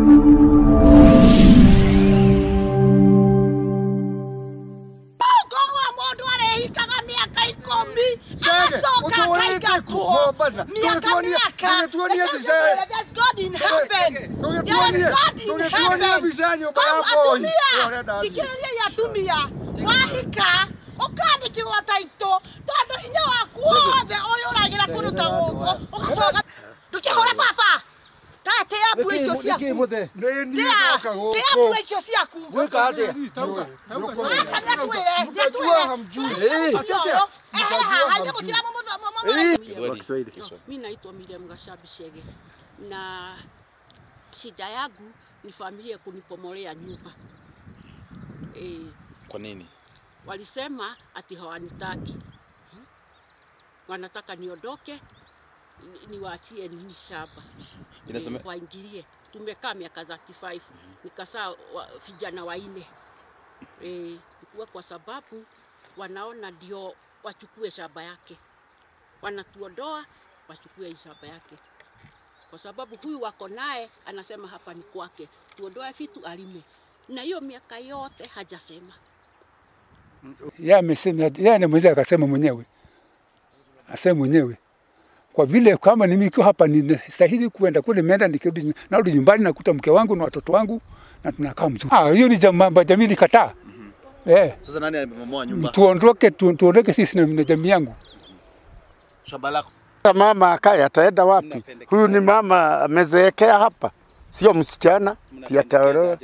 Kogwa mundu arehikaga miaka ikumi agacoka akaiga kuo miaka miaka There's God in heaven There's God in heaven Kau atumia thikĩrĩria ya atumia wahika ũkandĩkĩrwo taitũ tondũ hinya waku wothe ũrĩa ũragĩra kũndũ ta gũkũ ũgacoka ndũkĩhũra baba tatĩa mbua icio ciaku Tĩa- tĩa mbua icio ciaku aca nĩatwĩre nĩatwĩre haha nyamũ tiramũmũmũmũ Mi naitwa Miriam Gashabi Shege na shida yangu ni familia kunipomolea nyumba. E, Kwa nini? walisema ati hawanitaki, Hmm? wanataka niondoke ni- niwaachie nini shamba Inasema- e, waingilie. Tumekaa miaka 35 nikasaa wa, vijana waine e, kuwa kwa sababu wanaona ndio wachukue shamba yake, wanatuondoa wachukue hii shamba yake, kwa sababu huyu wako naye anasema hapa ni kwake, tuondoe vitu alime, na hiyo miaka yote hajasema. yeye amesema, yeye anamweza akasema mwenyewe, asema mwenyewe kwa vile kama mimi nikiwa hapa ninastahili kuenda kule, nimeenda nikirudi, narudi nyumbani nakuta mke wangu na watoto wangu na tunakaa mzuri. Ah, hiyo ni jambo jamii likataa. Eh, Sasa nani amebomoa nyumba? tuondoke tu, tuondoke sisi na, na jamii yangu. Shamba lako. Mama akaye ataenda wapi? Huyu ni mama amezeekea hapa, sio msichana ti ataolewa.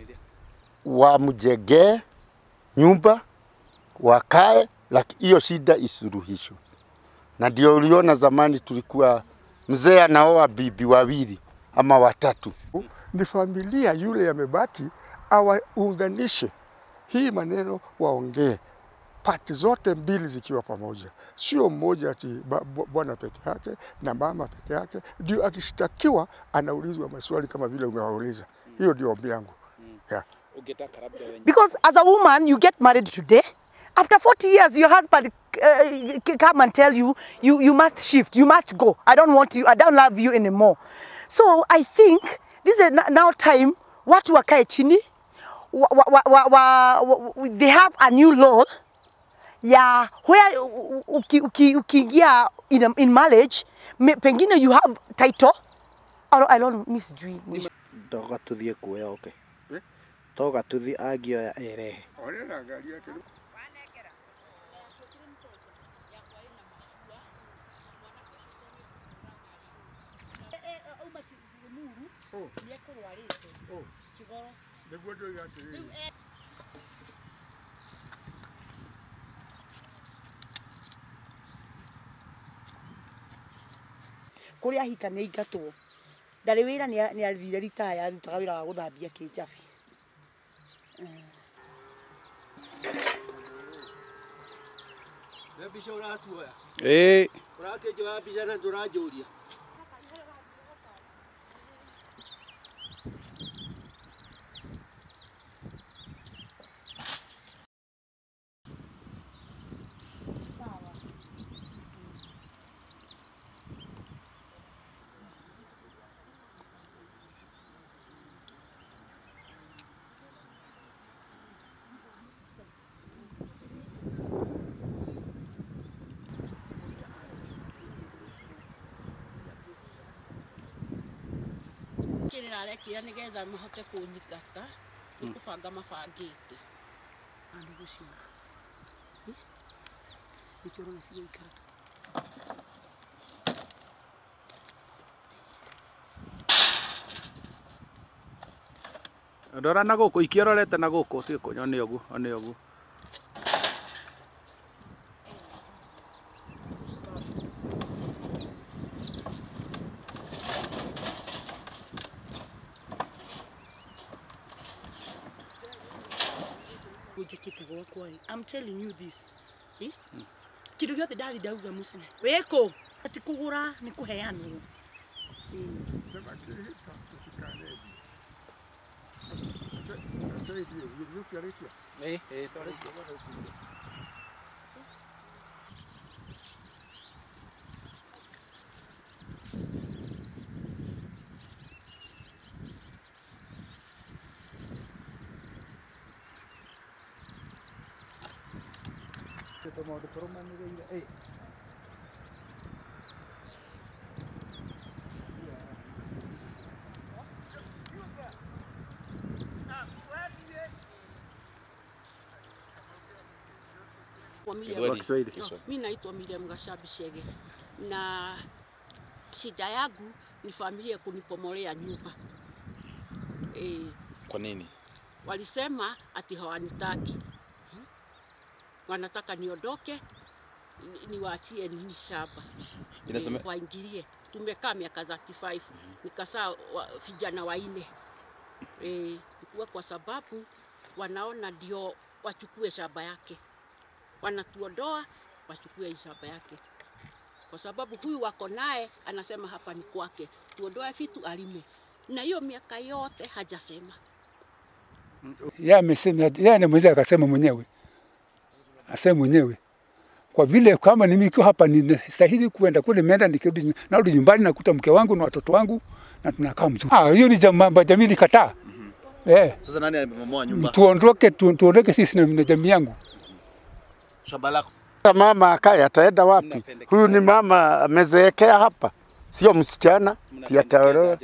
Wamjengee nyumba wakae, lakini hiyo shida isuluhishwe. Na ndio uliona zamani tulikuwa mzee anaoa bibi wawili ama watatu. ni familia yule yamebaki awaunganishe hii maneno, waongee pati zote mbili zikiwa pamoja, sio mmoja ati ba- bu- bwana peke yake na mama peke yake, ndio akishtakiwa anaulizwa maswali kama vile umewauliza. Hiyo ndio ombi yangu yeah. Because as a woman, you get married today. After 40 years, your husband uh, c- come and tell you, you, you must shift, you must go. I don't want you, I don't love you anymore. So I think this is n- now time, watu wakae chini, wa, wa, wa, wa, wa, they have a new law ya where u- u- uki- uki- ukiingia in, a- in marriage, me- pengine you have title, or I don't, mi sijui. toga tuthie kuoya oke toga tuthi angioya erehe kũrĩa ahika nĩ aingatwo ndarĩ wĩra nĩ athire ritaya arutaga wĩra wa gũthambia kĩnjabi mbica ũratuoya ĩĩ ũrakĩnjoya mbica na ndũranjũria kĩrĩa arekĩra nĩgetha mahote kũnyingata nĩ kũbanga mabangĩte andũ gũciũra nĩkĩo ũrona cigĩikara ndora na gũkũ ikiororete na gũkũ tiga kũnyona nĩ ũguo nĩ ũguo njĩkĩte gwakwa ĩ I'm telling you this ĩ kĩndũ gĩothe ndathi ndauga mũcene wĩkũ ati kũgũra nĩ kũheanwo ĩĩ ĩĩ twarĩkia tũmaũndũ tũrũmanĩrĩire ĩ Kwa Miriam- Edward. Kiswahili. No, mi naitwa Miriam Gashabi Shege na shida yangu ni familia kunipomolea nyumba e, Kwa nini? walisema ati hawanitaki Hmm? wanataka niondoke ni- niwaachie nini shamba Inaseme- Eh, waingilie. Tumekaa miaka 35 nikasaa wa, vijana waine e, ikuwa kwa sababu wanaona ndio wachukue shamba yake, wanatuondoa wachukue hii shamba yake, kwa sababu huyu wako naye anasema hapa ni kwake, tuondoe vitu alime, na hiyo miaka yote hajasema. yeye amesema, yeye anamweza akasema mwenyewe, asema mwenyewe kwa vile kama mimi nikiwa hapa ninastahili kuenda kule, nimeenda nikirudi, narudi nyumbani nakuta mke wangu na watoto wangu na tunakaa mzuri. Ah, hiyo ni jambo jamii likataa. Eh, Sasa nani amebomoa nyumba? tuondoke tu, tuondoke sisi na, na jamii yangu. Shamba lako. Sasa mama akaye ataenda wapi? Huyu ni mama amezeekea hapa, sio msichana ti ataolewa.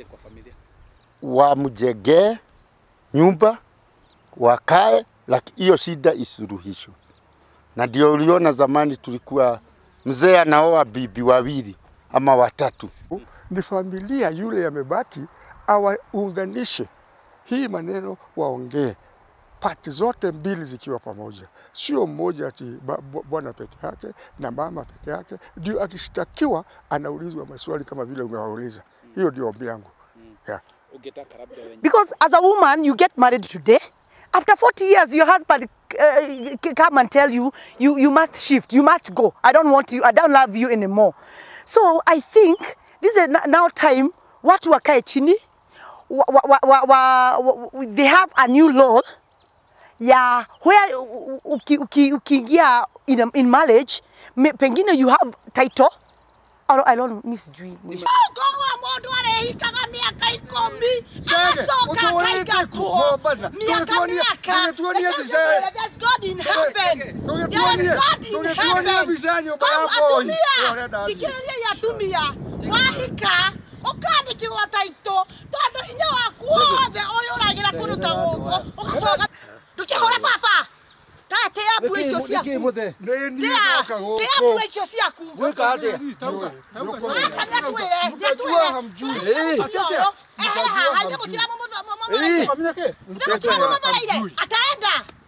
Wamjengee nyumba wakae, lakini hiyo shida isuluhishwe. Na ndio uliona zamani tulikuwa mzee anaoa bibi wawili ama watatu. ni familia yule yamebaki awaunganishe hii maneno waongee pati zote mbili zikiwa pamoja, sio mmoja ati ba- bu- bwana peke yake na mama peke yake, ndio akishtakiwa anaulizwa maswali kama vile umewauliza. Hiyo ndio ombi yangu yeah. Because as a woman, you get married today. After 40 years, your husband uh, c- come and tell you, you, you must shift, you must go. I don't want you, I don't love you anymore. So I think this is n- now time, watu wakae chini, wa, wa, wa, wa, wa, wa, they have a new law ya where u- u- uki- uki- ukiingia in, a- in marriage, me- pengine you have title, or I don't, mi sijui mwisho. Kogwa mundu arehikaga miaka ikumi agacoka akaiga kuo miaka miaka There's God in heaven. There is God in heaven. Kau atumia thikĩrĩria ya atumia wahika ũkandĩkĩrwo taitũ tondũ hinya waku wothe ũrĩa ũragĩra kũndũ ta gũkũ ũgacoka ndũkĩhũra baba tatĩa mbua icio ciaku tia tia mbua icio ciaku aca nĩatwĩre nĩatwĩre ehera haha ithe mũtiramũmũmereire ataenda